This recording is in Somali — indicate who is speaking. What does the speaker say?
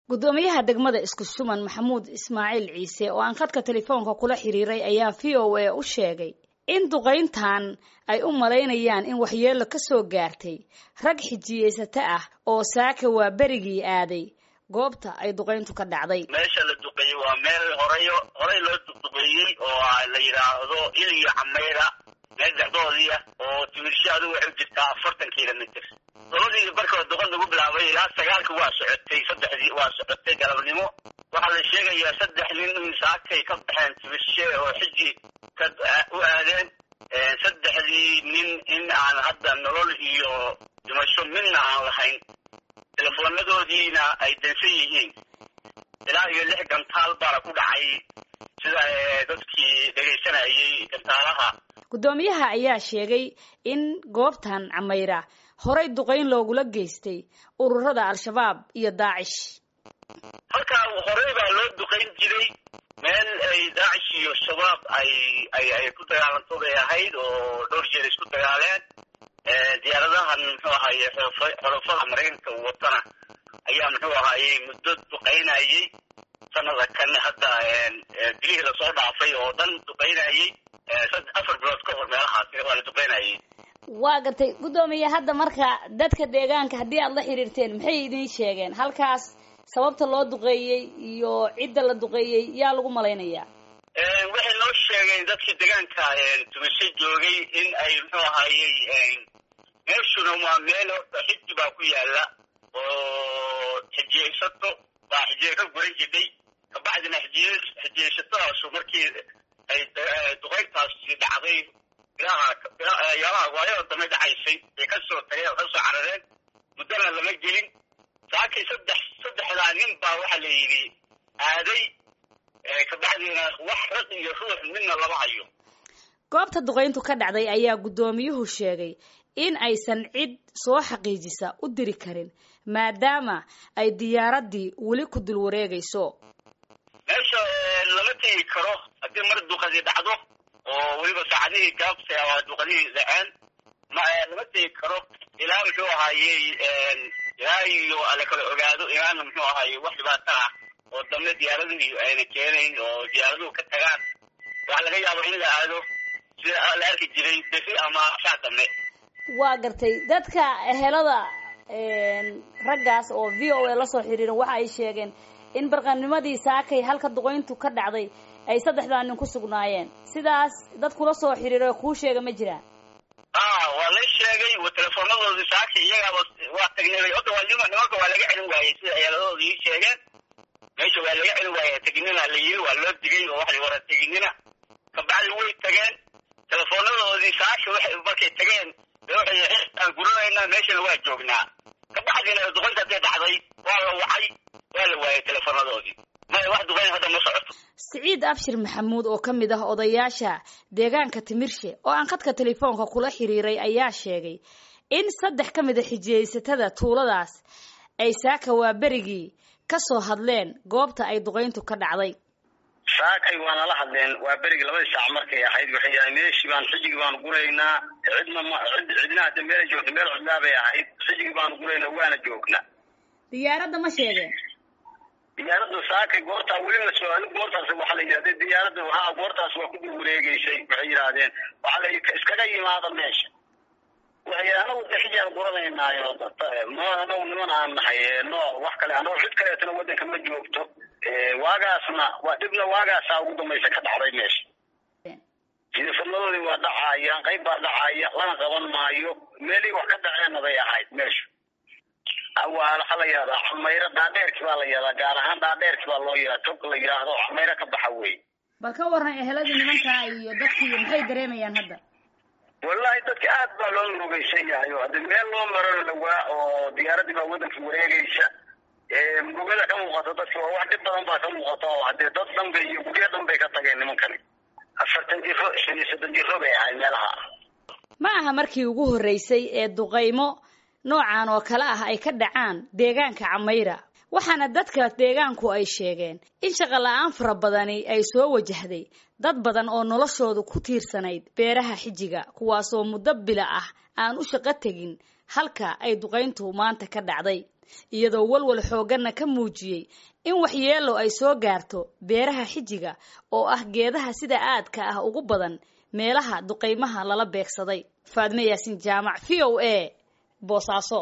Speaker 1: guddoomiyaha degmada isku shuman maxamuud ismaaciil ciise oo aan khadka telefoonka kula xiriiray ayaa v o a u sheegay in duqayntan ay u malaynayaan in waxyeello ka soo gaartay rag xijiyeysata ah oo saaka waa berigii aaday goobta ay duqayntu ka dhacday
Speaker 2: meesha la duqeeyey waa meel horeyo horey loo duqduqeeyey oo la yidhaahdo il iyo cameyra meel dhexdoodii ah oo timirsho adigu waxay jirtaa afartan kilomitr labadii barkood duqan lagu bilaabay ilaa sagaalka waa socotay saddexdii waa socotay galabnimo waxaa la sheegayaa saddex nin in saakay ka baxeen timirshe oo xiji ka u aadeen saddexdii nin in aan hadda nolol iyo dhimasho midna aan lahayn telefonadoodiina ay dansan yihiin ilaa iyo lix gantaal baana ku dhacay sida dadkii dhegaysanayay gantaalaha
Speaker 1: guddoomiyaha ayaa sheegay in goobtan cameyra horay duqayn loogula geystay ururada al-shabaab iyo daacish
Speaker 2: halkaa horey baa loo duqayn jiray meel ay daacish iyo shabaab ay ay ay ku dagaalanto bay ahayd oo dhowr jeer isku dagaaleen diyaaradahan muxuu ahaye xolofada maraykanka watana ayaa muxuu ahaye muddo duqaynayay sanada kan hadda bilihii lasoo dhaafay oo dhan duqaynayay afar bilood ka hor meelahaasi waa la duqaynayay
Speaker 1: waa gartay guddoomiye hadda marka dadka deegaanka haddii aad la xiriirteen maxay idin sheegeen halkaas sababta loo duqeeyey iyo cidda la duqeeyey yaa lagu malaynayaa
Speaker 2: waxay noo sheegeen dadkii deegaanka tumasho joogay in ay muxuu ahayey meeshuna waa meel horta xiji baa ku yaala oo xijiyeysato baa xijiye ka guran jidhay kabacdina xijiye xijiyeysatadaasu markii ay duqayntaasi dhacday ilaha yaalaha waayada dambe dhacaysay bay kasoo tageen oo kasoo carareen muddana lama gelin saakay saddex saddexdaa nin baa waxaa la yidhi aaday kabacdina wax rag iyo ruux midna lama hayo
Speaker 1: goobta duqayntu ka dhacday ayaa guddoomiyuhu sheegay in aysan cid soo xaqiijisa u diri karin maadaama ay diyaaraddii weli ku dul wareegayso
Speaker 2: meesha lama tegi karo haddii mar duqadii dhacdo oo weliba saacadihii gaabta waa duqadihii dhaceen ma lama tegi karo ilaa muxuu ahaayey ilaa iyo la kala ogaado ilaana muxuu ahaayey wax dhibaato ah oo dambe diyaaradihii ayna keenayn oo diyaaraduhu ka tagaan waxaa laga yaaba in la aado sida la arki jiray befi ama saa dambe
Speaker 1: waa gartay dadka ehelada raggaas oo v o a lasoo xiriiran waxa ay sheegeen in barqanimadii saakay halka duqayntu ka dhacday ay saddexdaa nin ku sugnaayeen sidaas dad kula soo xiriiro kuu sheega ma jiraan
Speaker 2: a waa la sheegay teleefoonadoodii saakay iyagaaba waa tagnay ota waa nima nimanka waa laga celin waayey sida eeladoodi ii sheegeen meesha waa laga celin waayey teginina la yiri waa loo digay oo waxa wara teginina kabacdi way tageen teleefoonadoodii saaka waxay markay tageen waxay aan guranaynaa meeshana waa joognaa kabacdina duqaynta hadday dhacday waa la wacay waa la waayay teleefoonadoodii maya wax duqayn hadda ma socoto
Speaker 1: siciid abshir maxamuud oo ka mid ah odayaasha deegaanka timirshe oo aan khadka telefoonka kula xiriiray ayaa sheegay in saddex ka mid a xijiyeysatada tuuladaas ay saaka waa berigii ka soo hadleen goobta ay duqayntu ka dhacday
Speaker 2: saakay waana la hadleen waa berigi labadii saac markay ahayd waxay yahay meeshii baan xijigii baanu guraynaa cidna ma cid cidna hadda meelay joogta meel cidlaa bay ahayd xijigii baanu guraynaa waana joognaa
Speaker 1: diyaaradda ma sheegeen
Speaker 2: diyaaradda saakay goortaa weli la soo anigu goortaas waxaa la yidhahda diyaaradda ha goortaas waa ku dul wareegeysay waxay yidhaahdeen waxaa la iskaga yimaada meesha waxay anagu de xijaan guranaynaayo no anagu niman aan nahay no wax kale anagu cid kaleetana waddanka ma joogto waagaasna waa dhibna waagaasaa ugu dambaysa ka dhacday meesha teleefoonadoodii waa dhacaya qayb baa dhacaya lana qaban maayo meelihii wax ka dhaceenna bay ahayd meesha waxaa la yihahdaa cameyro dhaadheerki baa la yihahdaa gaar ahaan dhaadheerki baa loo yihahda tog la yidhaahdo cameyro ka baxa wey
Speaker 1: bal ka waran eheladii nimankaa iyo dadkii maxay dareemayaan hadda
Speaker 2: wallahi dadka aad baa loo murugaysan yahay oo hadii meel loo marano dhawaa oo diyaaradii baa waddanka wareegaysa murugada ka muuqato dadka waa wax dhib badan baa ka muuqata oo hadee dad dhanbay iyo guryo dhan bay ka tageen nimankani afartan jiro shan iyo soddon jiro bay ahayd meelaha
Speaker 1: ma aha markii ugu horreysay ee duqaymo noocan oo kale ah ay ka dhacaan deegaanka cameyra waxaana dadka deegaanku ay sheegeen in shaqo la-aan fara badani ay soo wajahday dad badan oo noloshoodu ku tiirsanayd beeraha xijiga kuwaasoo muddo bila ah aan u shaqo tegin halka ay duqayntu maanta ka dhacday iyadoo walwal xoogganna ka muujiyey in waxyeelo ay soo gaarto beeraha xijiga oo ah geedaha sida aadka ah ugu badan meelaha duqaymaha lala beegsaday faadme yaasin jaamac v o a boosaaso